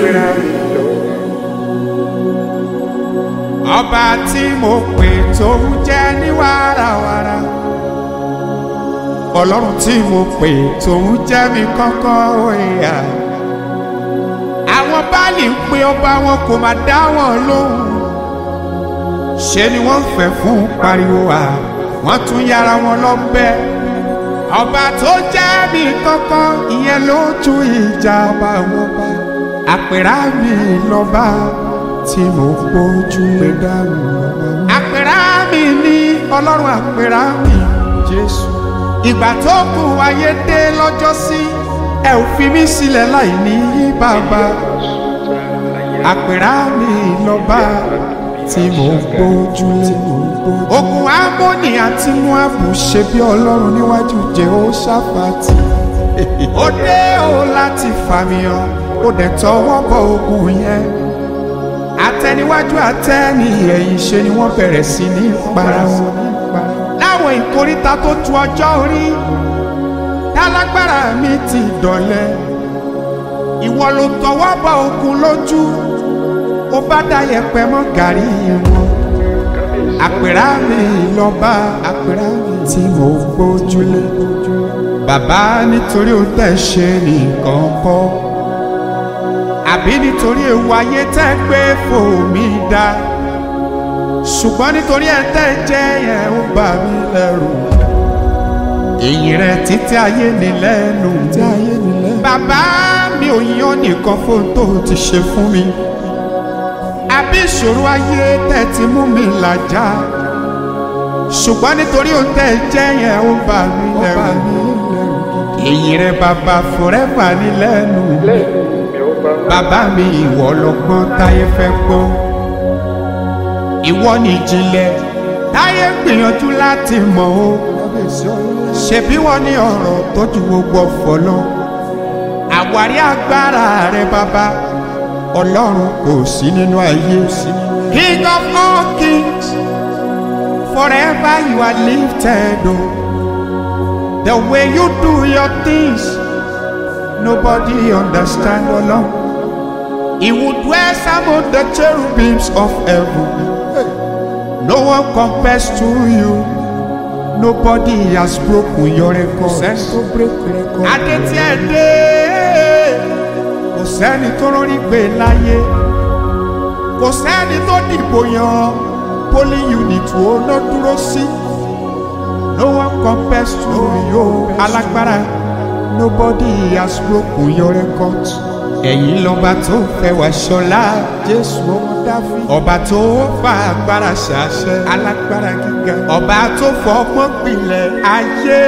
àpèrà mi lọ. ọba tí mo pè tó ń jẹ́ ní wàràwàrà ọlọ́run tí mo pè tó ń jẹ́ mi kọ́kọ́ ìyá àwọn báàlì ń pe ọba wọn kò máa dá wọn lóhùn ṣe ni wọ́n fẹ́ fún pariwo wa wọ́n tún yára wọn lọ́bẹ̀ ọba tó jẹ́ mi kọ́kọ́ ìyẹn ló tún ìjà ọba wọn bá àpèrà mi lọ́ba tí mo gbójú lé dáhùn lọ́ba. àpèrà mi ní ọlọ́run àpèrà mi jésù ìgbà tó kù ayé dé lọ́jọ́ sí ẹ ò fi mí sílẹ̀ láì ní bàbá àpèrà mi lọ́ba tí mo gbójúlé ogun amóni àti muabu ṣe bí ọlọ́run níwájú jehoshaphat ó dé o láti fàmìyàn ó dẹ̀ tọwọ́ bọ ogun yẹn àtẹniwájú àtẹni ẹ̀yìn ṣe ni wọ́n bẹ̀rẹ̀ sí ní para wọn láwọn ìkóríta tó tu ọjọ́ orí tálágbára mi ti dọ̀lẹ́ ìwọ ló tọwọ́ bọ ogun lójú ó bá dá yẹpẹ mọ́ gàrí wọn àpèrà mi lọ́ba àpèrà mi tí mo gbójúlé bàbá nítorí ó tẹ̀ ṣe nìkan kọ́ àbí nítorí ewu ayé tẹ́ gbé fòmí dá ṣùgbọ́n nítorí ẹ̀ tẹ́ jẹ́ yẹn ó bà mí lẹ́rù èyí rẹ títí ayé ni lẹ́nu bàbá mi ò yan nìkan fún tó ti ṣe fún mi àbí ìṣòro ayé tẹ́ ti mú mi làjà ṣùgbọ́n nítorí ó tẹ́ jẹ́ yẹn ó bà mí lẹ́rù èyí rẹ bàbá forever ní lẹ́nu lẹ́nu mi ó bá bàbá mi ìwọ lọ́gbọ́n táyé fẹ́ gbọ́ ìwọ ni ìjìnlẹ̀ táyé gbìyànjú láti mọ̀ o ṣebí wọ́n ní ọ̀rọ̀ tó ju gbogbo ọ̀fọ̀ lọ àwárí agbára rẹ bàbá ọlọ́run kò sí nínú ayé king of all kings forever you are lifted o the way you do your things nobody understand ọlọ́run he would dwell among the cherubims of heaven no one compares to you nobody has broken your record adé tí ẹ dé kò sẹ́ni tó rọrí gbé láyé kò sẹ́ni tó dìbò yan polling unit wo ló dúró sí no one compares to you alágbára nobody has broken your record ẹ̀yin lọ́ba tó fẹ́ wá ṣọlá jésù ọmọ dáfí ọba tó fa agbára ṣàṣẹ alágbára gíga ọba tó fọgbọ́n pilẹ̀ ayé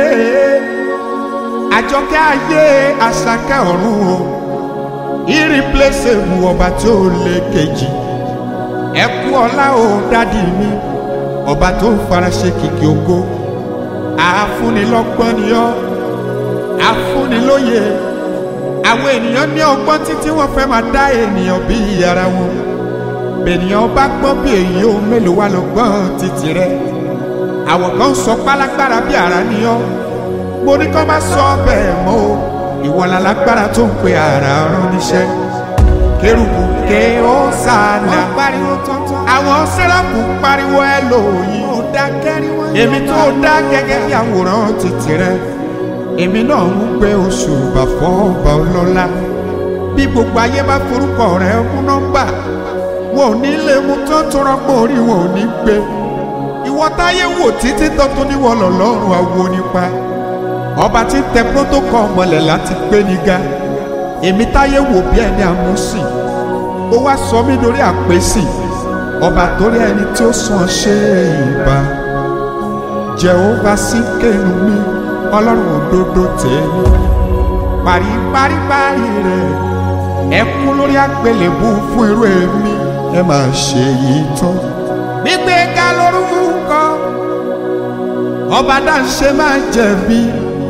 àjọkẹ́ ayé àṣàkẹ́ ọ̀run o irreplaceable ọba tó lé kejì ẹ kú ọlá o dádì mi ọba tó faraṣe kìkì ògo àfúnilọ́gbọ́n ni ọ́ àfúnilóye àwọn ènìyàn ní ọgbọ́n títí wọ́n fẹ́ máa dá ènìyàn bí ara wọn bènìyàn bá gbọ́n bí èyí ó mélòó wá lọ́gbọ́n títí rẹ àwọn kan sọ pálágbára bí ara ni ọ́ mo ní kọ́ máa sọ bẹ́ẹ̀ mọ́ o ìwọ lálágbára tó ń pe ara rán níṣẹ́ kérubù ké ó sànà àwọn sẹ́ráfù pariwo ẹ lòyìn èmi tó dá gẹ́gẹ́ bí àwòrán títí rẹ èmi náà ń gbé oṣù bàfọ́ ọba ọlọ́lá bí gbogbo ayé bá forúkọ rẹ mú nọ́mbà wọn ò ní lè mú tó tó rọ́pò orí wọn ò ní gbé ìwọ táyé wò títí tó tún níwọ lọ́lọ́run àwo nípa ọba tí ń tẹ protocol mọ́lẹ̀ láti gbé ní ga èmi táyé wò bí ẹni àmúsìn ó wá sọ mí lórí àpèsì ọba torí ẹni tí ó sàn ṣe ìbá jehova sí kéènù mi ọlọ́run òdodo tèmi parí parí parí rẹ̀ ẹ kú lórí àgbélébù fún irú èmi ẹ máa ṣe yìí tán. gbígbé ga lórúkọ ọba dáńṣe máa jẹ̀bi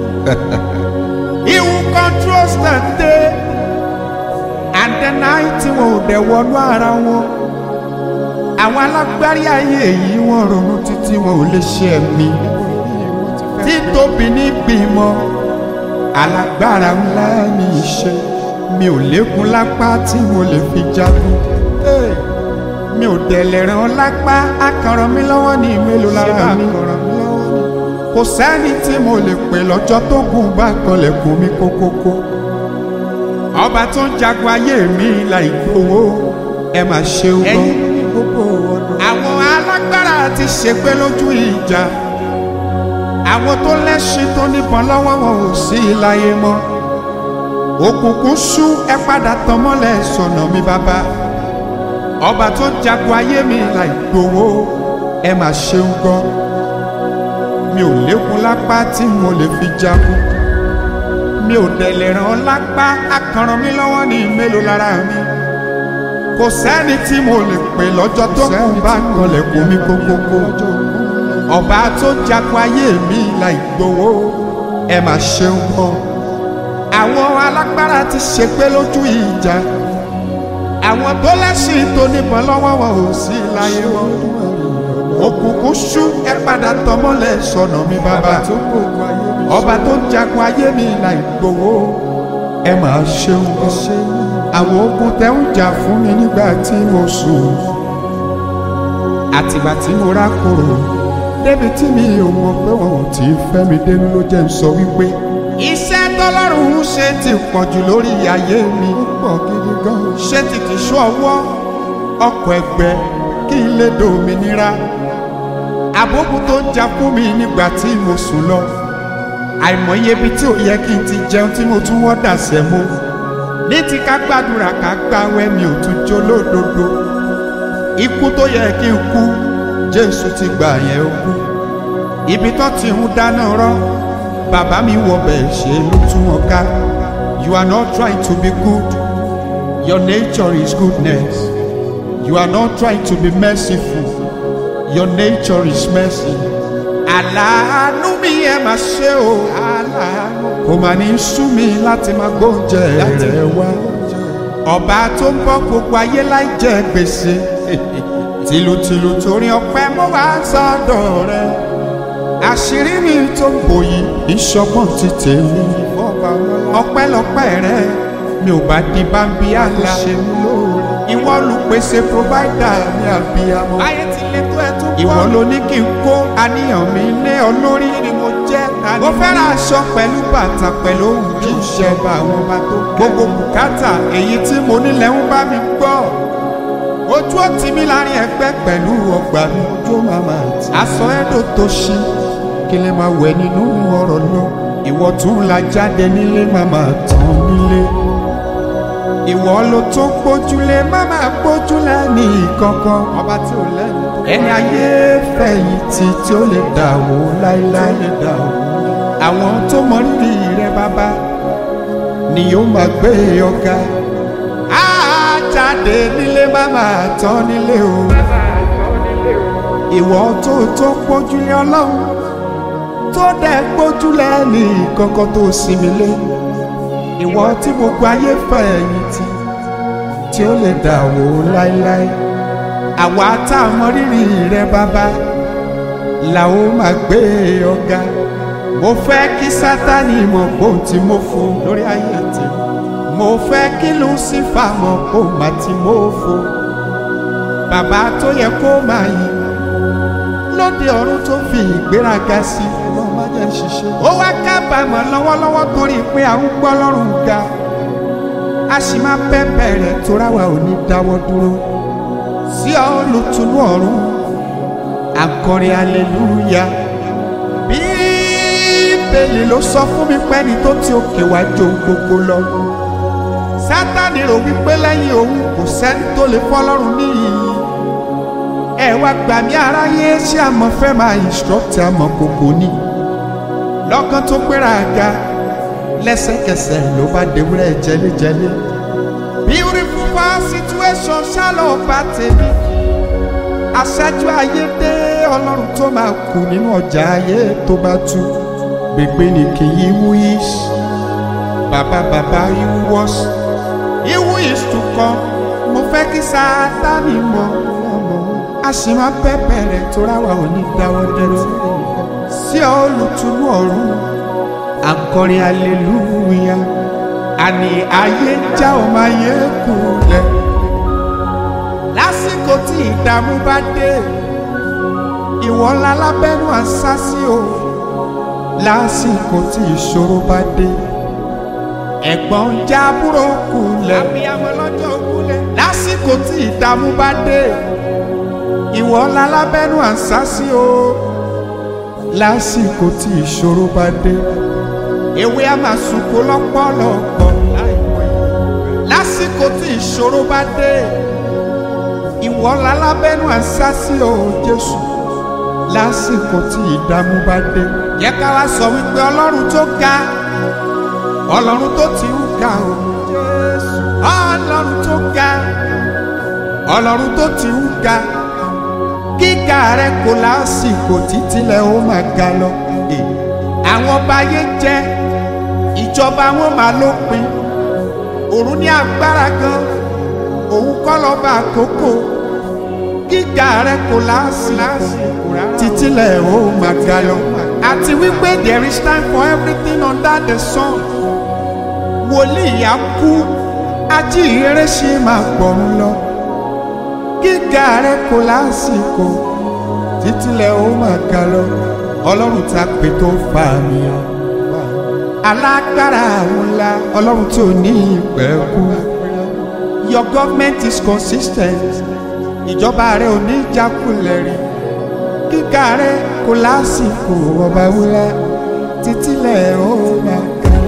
he who controls the day and the night wọn ò dẹ̀ wọnú ara wọn àwọn alágbárí ayé yìí wọn ronú títí wọn ò lè ṣe ẹ̀mí títóbi ní bímọ alágbára ńlá ní í ṣe mi ò lékun lápá tí mo lè fi jagun Hey! mi ò dẹ̀lẹ̀ ràn lápá akànràn mi lọ́wọ́ ní mélòó lára mi kò sẹ́ni tí mo lè pè lọ́jọ́ tó gùn bá kanlẹ̀kùn mi kókókó ọba tó ń jagun ayé mi láì gbowó ẹ máa ṣeun gan àwọn alágbára ti ṣègbè lójú ìjà àwọn tó lẹ́ṣin tó níbọn lọ́wọ́ wọn ò sí láyé mọ́ òkùnkùn ṣú ẹ padà tàn mọ́lẹ̀ sọ̀nà mi bàbá ọba tó ń jagun ayé mi láì gbowó ẹ máa ṣeun gan mi ò lékun lápá tí mo lè fi jagun mi ò dẹ̀lẹ̀ ràn lápá akànràn mi lọ́wọ́ ní mélòó lára mi kò sẹ́ni tí mo lè pè lọ́jọ́ tó kù bá kanlẹ̀kùn mi kókókó ọba tó jagun ayé mi láì gbowó ẹ máa ṣeun gan àwọn alágbára ti ṣègbè lójú ìjà àwọn tó lẹ́sìn tó níbọn lọ́wọ́ wọn ò sí láyé wọn òkùnkùn ṣú ẹ padà tọmọlẹ sọnà mi bàbá ọba tó ń jagun ayé mi láì gbowó ẹ máa ṣeun gan àwọn ogun tẹ ń jà fún mi nígbà tí mo sùn àtìgbà tí mo rákòrò débi tí mi ò mọ̀ pé wọn ò tí ì fẹ́ mi dénú ló jẹ́ ń sọ wípé iṣẹ́ tọ́lọ́run ń ṣe ti pọ̀ jù lórí ayé mi pọ̀ gidi gan ṣé ti kì í ṣọ́ ọwọ́ ọkọ̀ ẹgbẹ́ kí n lè dòmìnira àbókùn tó ń jà fún mi nígbà tí mo sùn lọ àìmọye ibi tí ò yẹ kí n ti jẹun tí mo tún wọ́ dà sẹ́ mo ní ti ká gbàdúrà ká gbàwẹ̀ mi ò tún jó lódodo ikú tó yẹ kí n kú jésù ti gbà yẹn ó kú ibi tó ti ń dáná rọ bàbá mi wọ bẹ́ẹ̀ ṣe ló tún wọn ká you are not trying to be good your nature is goodness you are not trying to be merciful your nature is mercy. Àlàánú mi ẹ máa ṣe o. Àlàánú. Kò máa ní sú mi láti máa gbóúnjẹ rẹ̀ wá. Ọba tó ń bọ́ gbogbo ayé láì jẹ gbèsè. Tìlùtìlù torí ọpẹ́ mo wá sọ́dọ̀ rẹ̀. Àṣírí mi tó ń bò yìí ìṣọgbọ́n ti tèmi. Ọpẹ́lọpẹ́ rẹ̀ mi ò bá di bámbí àlá. Ìwọ olùpèsè provider mi àbíyamọ. Ayé ti lè tó ẹ tó bọ́. Ìwọ ló ní kí n kó àníyàn mi lé ọ lórí ni mo jẹ́ tani. Mo fẹ́ ra aṣọ pẹ̀lú bàtà pẹ̀lú ohun kí n ṣe ọba àwọn ọba tó kẹ́. Gbogbo bùkátà èyí tí mo nílẹ̀ ń bá mi gbọ́. Ojú ó ti mi láàrin ẹgbẹ́ pẹ̀lú ọgbà mi. Ojú ó máa máa tì. Aṣọ ẹ̀dọ̀ tó ṣí kí lè máa wẹ̀ nínú ọ̀rọ̀ lọ. Ìwọ tún la jáde nílé máa máa tán nílé ìwọ ló tó gbójúlé má máa gbójúlé ní ìkankan. ọba tí ò lẹ́nu. ẹni ayé fẹ̀yìntì tí ó lè dà wó láéláé. àwọn tó mọ rírì rẹ bàbá ni yóò máa gbé ọ̀gá. á jáde nílé má máa tán nílé o. ìwọ tó tó gbójúlé ọlọ́run tó dẹ̀ gbójúlé ní ìkankan tó sinmi lé ìwọ tí gbogbo ayé fẹ̀yìntì tí ó lè dà wó láéláé àwa tá a mọ rírì rẹ bàbá là ó máa gbé ọ̀gá mo fẹ́ kí sátani mọ̀ bóun tí mo fò lórí ayé tí mo fẹ́ kí lucifa mọ̀ bóun má tí mo fò bàbá tó yẹ kó máa yìn lóde ọ̀run tó fi ìgbéraga sí ó wá kábàámọ̀ lọ́wọ́lọ́wọ́ torí pé à ń gbọ́ lọ́rùn ga a sì máa pẹ́pẹ́ rẹ̀ tóra wa ò ní dáwọ́ dúró sí olùtúnú ọ̀run akọrin aleluya bíbélì ló sọ fún mi pẹ́ni tó ti òkè wá jó gbogbo lọ sátani rò wípé lẹ́yìn òun kò sẹ́ni tó lè fọlọ́run níyì ẹ wá gbà mí aráyé ṣé àmọ́ fẹ́ máa instruct àmọ́ kòkò ní lọ́kàn tó gbéra ga lẹ́sẹ̀kẹsẹ̀ ló bá dewúrẹ́ jẹlẹ́jẹlẹ́ beautiful far situation ṣálọ̀ bá tèmi aṣáájú ayé dé ọlọ́run tó máa kù nínú ọjà ayé tó bá tú gbègbè ní kì í wú yìí bàbá bàbá ìwú wọ́s ìwú yìí tún kọ́ mo fẹ́ kí Sátánì mọ̀ a sì máa pẹ́pẹ́ rẹ̀ tó ráwa ò ní dáwọ́ dúró sí olùtúnú ọ̀run akọrin aleluya àní ayé ń já ọmọ ayé kù lẹ lásìkò tí ìdààmú bá dé ìwọ ńlá lábẹ́nu àṣàṣì o lásìkò tí ìṣòro bá dé ẹ̀gbọ́n ń já àbúrò kù lẹ lásìkò tí ìdààmú bá dé ìwọ ńlá lábẹ́nu àṣàṣì o lásìkò tí ìṣòro bá dé ewé a máa sunko lọ́pọ̀lọpọ̀ lásìkò tí ìṣòro bá dé ìwọ lálábẹ́nu àṣàṣì o Jésù lásìkò tí ìdààmú bá dé yẹ ká wá sọ wípé ọlọ́run tó ga ọlọ́run tó ti ń ga o Jésù ọlọ́run tó ga ọlọ́run tó ti ń ga gíga rẹ kò lásìkò títílẹ̀ ó máa ga lọ àwọn ọba ayé jẹ ìjọba wọn máa lópin òun ní agbára gan òun kọ́ lọ́ba àkókò gíga rẹ kò lásìkò títílẹ̀ ó máa ga lọ àti wípé there is time for everything under the sun wòlíì á kú ajíhìnrere ṣe máa gbọ̀run lọ gíga rẹ kò lásìkò títílẹ̀ ó máa ga lọ ọlọ́run tá a pè tó fa mi hàn alágbára àwọn ńlá ọlọ́run tí ò ní ìpẹ́kú your government is consistent ìjọba rẹ ò ní jákulẹ̀ rí gíga rẹ kò lásìkò ọba wúlá títílẹ̀ ó máa ga.